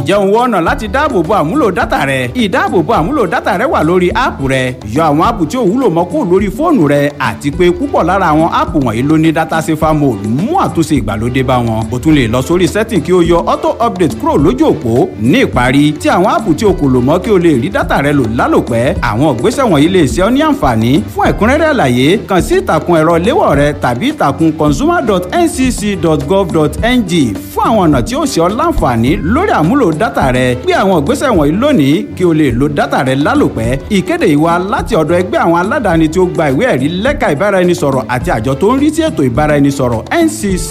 ǹjẹ́ òun wọ́n ọ̀nà láti dáàbòbo àmúlò dátà rẹ ìdáàbòbo àmúlò dátà rẹ wà lórí áàpù rẹ yọ àwọn áàpù tí ò wúlò mọ́ kó lórí fóònù rẹ àti pé púpọ̀ lára àwọn áàpù wọ̀nyí ló ní dátà safer mode mú àtúnṣe ìgbàlódé bá wọn o tún lè lọ sórí setting kí o yọ auto update kúrò lójú òpó ní ìparí tí àwọn áàpù tí o kò lò mọ́ kí o lè rí dátà rẹ lò lálòpẹ́ àwọn ìgbésẹ̀ wọ̀nyí lè ṣe ọ́ ní àǹfààní fún ẹ̀kúnrẹ́rẹ́ àlàyé kàn sí ìtàkùn ẹ̀rọ léwọ̀ rẹ tàbí ìtàkùn consumer.ncc.gov.ng fún àwọn ọ̀nà tí ó ṣe ọ́ láǹfààní lórí àmúlò dátà rẹ gbé àwọn ìgbésẹ̀ wọ̀nyí lónìí kí o lè lo dátà rẹ lálòpẹ́ ìkéde ìwà láti ọ̀dọ̀ ẹgbẹ́ àwọn aládàáni tí ó gba ìwé ẹ̀rí lẹ́ka ìbáraẹnisọ̀rọ̀ àti àjọ tó ń rí sí ètò ìbáraẹnisọ̀rọ̀ ncc.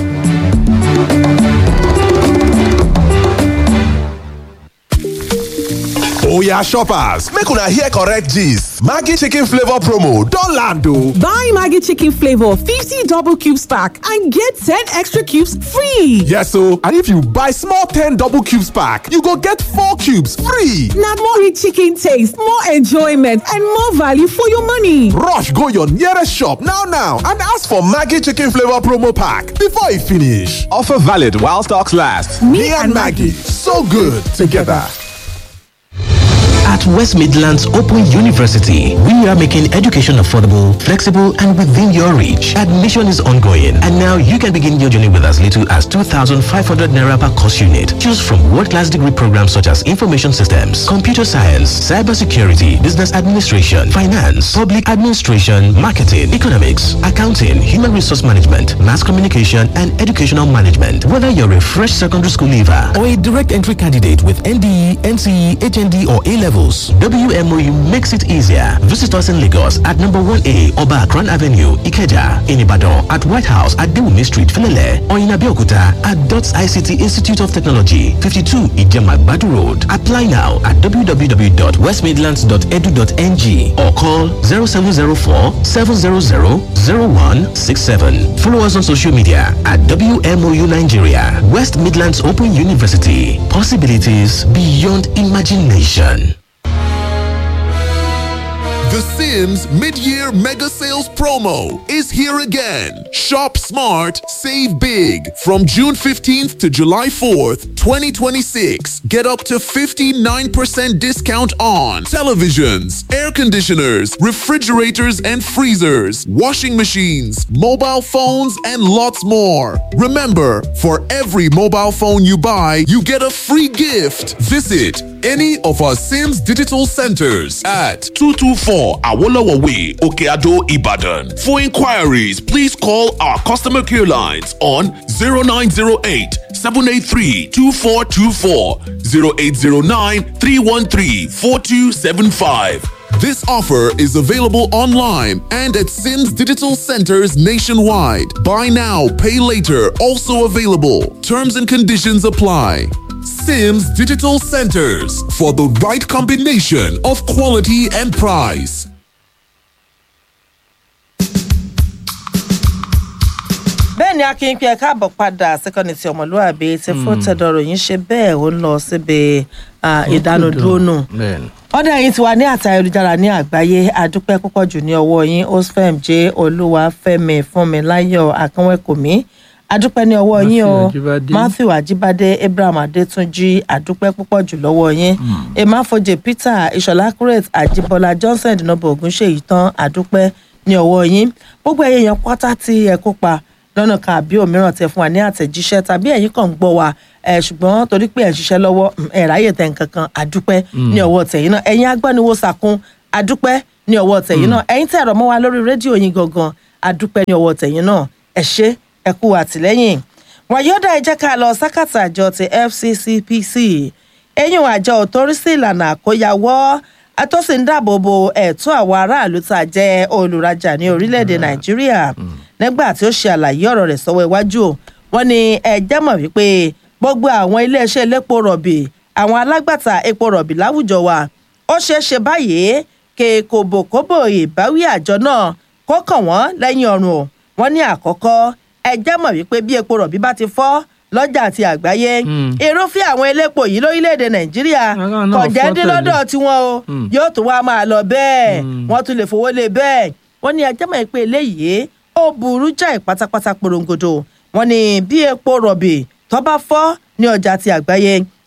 Oya shoppers, make una hear correct gist. Maggi chicken flavor promo don land o. Buy Maggi chicken flavor 50 double cubes pack and get 10 extra cubes free. Yes o, and if you buy small 10 double cubes pack, you go get 4 cubes free. Na more rich chicken taste, more enjoyment and more value for your money. Rush go your nearest shop now now and ask for Maggi chicken flavor promo pack before e finish. Offer valid while stocks last. Me and Maggi, so good together. At West Midlands Open University, we are making education affordable, flexible, and within your reach. Admission is ongoing, and now you can begin your journey with as little as 2,500 naira per course unit. Choose from world-class degree programs such as information systems, computer science, cybersecurity, business administration, finance, public administration, marketing, economics, accounting, human resource management, mass communication, and educational management. Whether you're a fresh secondary school leaver or a direct entry candidate with NDE, NCE, HND, or A levels, WMOU makes it easier. Visit us in Lagos at number 1A Oba Akran Avenue, Ikeja, in Ibadan, at White House at Dewumi Street, Filele, or in Abeokuta at DOTS ICT Institute of Technology, 52 Ijema Badu Road. Apply now at www.westmidlands.edu.ng or call 0704 700 0167. Follow us on social media at WMOU Nigeria, West Midlands Open University. Possibilities beyond imagination. The Sims mid-year mega sales promo is here again. Shop smart, save big. From June 15th to July 4th, 2026, get up to 59% discount on televisions, air conditioners, refrigerators and freezers, washing machines, mobile phones, and lots more. Remember, for every mobile phone you buy, you get a free gift. Visit any of our Sims digital centers at 224 Awolowo Way, Okeado, Ibadan. For inquiries, please call our customer care lines on 0908 783 2424, 0809 313 4275. This offer is available online and at Sims Digital Centers nationwide. Buy now, pay later, also available. Terms and conditions apply. Sims Digital Centers for the right combination of quality and price. bẹ́ẹ̀ ni akin pé ẹ káàbọ̀ padà síkọ́ni ti ọmọlúwàbí tí fún tẹ̀dọ̀rọ̀ yìí ń ṣe bẹ́ẹ̀ ó ń lọ síbi ìdánudúró nù ọ̀dà yìí ti wà ní àtà ayélujára ní àgbáyé àdúpẹ́ púpọ̀ jù ní ọwọ́ yín osfem j olúwàfẹ́mi fúnmiláyọ̀ akínwẹ́kùnmí àdúpẹ́ ní ọwọ́ yín o matthew ajibade abraham adétúnjì àdúpẹ́ púpọ̀ jù lọ́wọ́ yín emafoje peter ìṣọ̀lá kuret àjíbọ́lá johnson dinobo ogunṣèyí tán àdúpẹ́ ní ọwọ́ yín gbogbo ẹ̀yẹ yẹn pátá tí ẹ kópa lọ́nà kan àbí òmíràn tẹ fún wa ní àtẹ̀jíṣẹ́ tàbí ẹ̀yin kàn ń gbọ́ wa ẹ̀ ṣùgbọ́n torí pé ẹ̀ ń ṣiṣẹ́ lọ́wọ́ ẹ̀ ráyè tẹ̀ nǹkan kan àdúpẹ́ ní ọwọ́ tẹ̀yìn náà ẹ̀yin agbaniwo sàkún àdúpẹ́ ní ọwọ́ tẹ̀yìn náà ẹ̀yin tẹ̀ ẹ̀rọ mọ́ wa lórí rédíò yín gangan àdúpẹ́ ní ọwọ́ tẹ̀yìn náà ẹ̀ ṣe ẹ kú àtìlẹ́yìn wàyọ́dà ẹ jẹ́ ká lọ sákàtà àjọ ti fccpc ẹ̀yìn àjọ òtórí sí ìlànà àkóyawọ́ atọ́sí ń dáàbò bo ẹ̀tọ́ àwọn aráàlú tá a jẹ́ olùrajà ní orílẹ̀-èdè nàìjíríà nígbà tí ó ṣe àlàyé ọ̀rọ̀ rẹ̀ sọ́wọ́ iwájú wọn ni ẹjẹ́ mọ̀ wípé gbogbo àwọn iléeṣẹ́ elépo rọ̀bì àwọn alágbàtà epo rọ̀bì láwùjọ wa ó ṣeé ṣe báyìí kè kòbòkòbò ìbáwí àjọ náà kó kàn wọ́n lẹ́yìn ọ̀run o wọ́n ní àkọ́kọ́ ẹjẹ́ mọ̀ wípé bí epo rọ̀bì bá ti fọ́ lọ́jà àti àgbáyé irúfẹ́ àwọn elépo yìí lórílẹ̀‐èdè nàìjíríà kọ̀jẹ́dín lọ́dọ̀ tiwọn o yóò tún wá máa lọ bẹ́ẹ̀ wọ́n tún lè fowó lé bẹ́ẹ̀ wọ́n ní ẹjẹ́ mọ̀ pé eléyìí ó burú jáì pátápátá porongodo wọ́n ní bí epo rọ̀bì tó bá fọ́ ní ọjà àti àgbáyé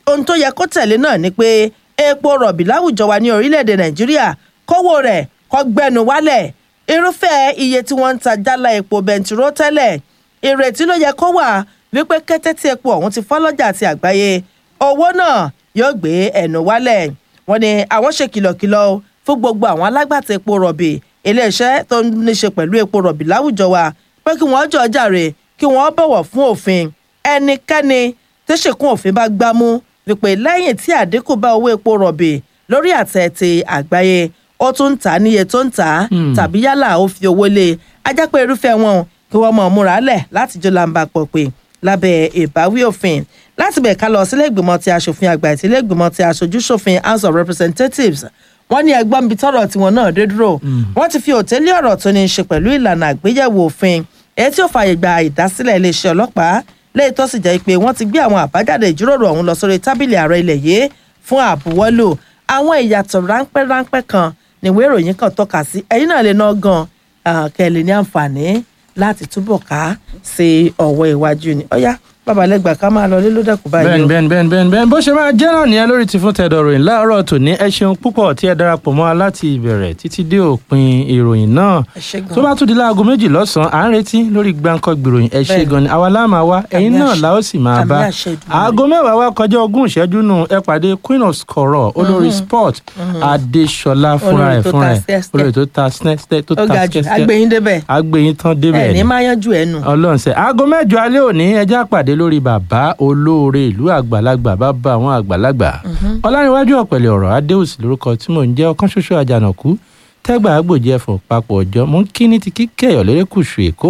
ohun tó yẹ kó tẹ̀lé náà ni pé epo rọ̀bì láwùjọ wa ní orílẹ̀-èdè nàìjíríà kówó rẹ̀ kó gbẹnu wálẹ̀ irúfẹ́ iye tí wọ́n ń ta jálá epo bẹntiró tẹ́lẹ̀ ìrètí ló yẹ kó wà wípé kété tí epo ọ̀hún ti fọ́ lọ́jà àti àgbáyé owó náà yóò gbé ẹnu wálẹ̀ wọ́n ní àwọn ṣe kìlọ̀kìlọ̀ fún gbogbo àwọn alágbàtà epo rọ̀bì iléeṣẹ́ tó ní ṣe pẹ̀lú epo rọ̀bì láwùjọ wa pé kí wọ́n jọ jàre kí wọ́n bọ̀wọ̀ fún òfin ẹnikẹ́ni tí ṣèkún òfin bá gbámú wípé lẹ́yìn tí àdínkù bá owó epo rọ̀bì lórí àtẹ ti àgbáyé ó tún ń tà á níye tó ń tà á tàbí yálà ó fi owó lé e ajá pé irúfẹ́ wọn kí wọ́n mọ̀ múra lẹ̀ láti jó làǹbà pọ̀ pé lábẹ́ ìbáwí òfin láti bẹ̀ ká lọ sílé ìgbìmọ̀ ti aṣòfin àgbà àti ilé ìgbìmọ̀ ti aṣojú ṣòfin house of representatives wọ́n ní ẹgbọ́n bíi tọ́rọ̀ tiwọn náà dé dúró wọ́n ti fi òtẹ́lẹ̀ ọ̀rọ̀ tó ní í ṣe pẹ̀lú ìlànà àgbéyẹ̀wò òfin èyí tí ó fààyè gba ìdásílẹ̀ iléeṣẹ́ ọlọ́pàá lẹ́yìn tó sì jẹ́ pé wọ́n ti gbé àwọn àbájáde ìjíròrò ọ̀hún lọ sórí tábìlì ààrẹ ilẹ̀ yìí fún àbúwọ́lò àwọn ìyàtọ̀ ráńpẹ́ ráńpẹ́ kan níwé ìròyìn kan tọ́ka sí ẹ̀yìn náà lè ná gan kẹ́lẹ́ ní àǹfààní láti túbọ̀ ká sí ọ̀wọ́ iwájú ni ọ̀yá babalẹ́gbà ká máa lọ líló dẹ́kun báyìí bẹ́ẹ̀ni o. bẹ́ẹ̀ni bẹ́ẹ̀ni bẹ́ẹ̀ni bẹ́ẹ̀ni bó ṣe máa jẹ́ náà nìyẹn lórí ti fún tẹ̀dọ̀ ròyìn láàárọ̀ tòní ẹ ṣeun púpọ̀ tí ẹ darapọ̀ mọ́ wa láti ìbẹ̀rẹ̀ títí dé òpin ìròyìn náà Ẹ ṣé gan. tó bá tún di láago méjì lọ́sàn-án à ń retí lórí gbáǹkọ́ gbìròyìn ẹ ṣe Bẹ́ẹ̀ni. gan ni àwa la máa wá ẹ̀yin Àmì náà àṣẹ. la ó sì máa Àmì bá àṣẹ Èdùmàrè. aago mẹ́wàá wá kọjá ogún ìṣẹ́jú nù ẹ pàdé queen of scorọ̀ olórí sport adéṣọlá fúnra Olórí ẹ̀ tó fúnra ta ẹ̀ skẹ́skẹ́. olórí tó ta snẹ́skẹ́ tó ó ta ga jù skẹ́skẹ́ agbẹ̀yìn débẹ̀ agbẹ̀yìn tán débẹ̀ ẹ̀ ní ni máa yanjú ẹ̀ nù. ọlọ́run ṣe aago mẹ́jọ alẹ́ òní ẹjẹ́ àpàdé lórí bàbá olóore ìlú àgbàlagbà bàbá àwọn àgbàlagbà ọlárìnwájú ọ̀pẹ̀lẹ̀ ọ̀rọ̀ adéòsì lórúkọ tí mò ń jẹ́ ọkàn ṣoṣo àjànàkú tẹ́gbà àgbòjì ẹ̀fọ́ papọ̀ ọjọ́ mò ń kí ní ti kíkẹ́ ọ̀lẹ́rẹ́kùsù èkó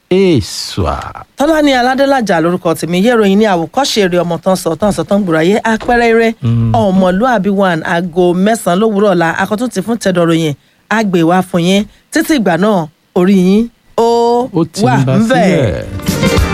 èèṣà. tọ́lá ní aládélájà lórúkọ tèmi yé ìròyìn ní àwòkọ́ṣe eré ọmọ tán sọ tán sọ tán gbùráyé apẹ́rẹ́ eré ọmọlúàbí one aago mẹ́sàn-án lówùúrọ̀ ọ̀la akọ́tún ti fún tẹ̀dọ̀ròyìn àgbè wá fún yín títí ìgbà náà orí yín ó ó ti wà ń bá ń bẹ̀. sílẹ̀.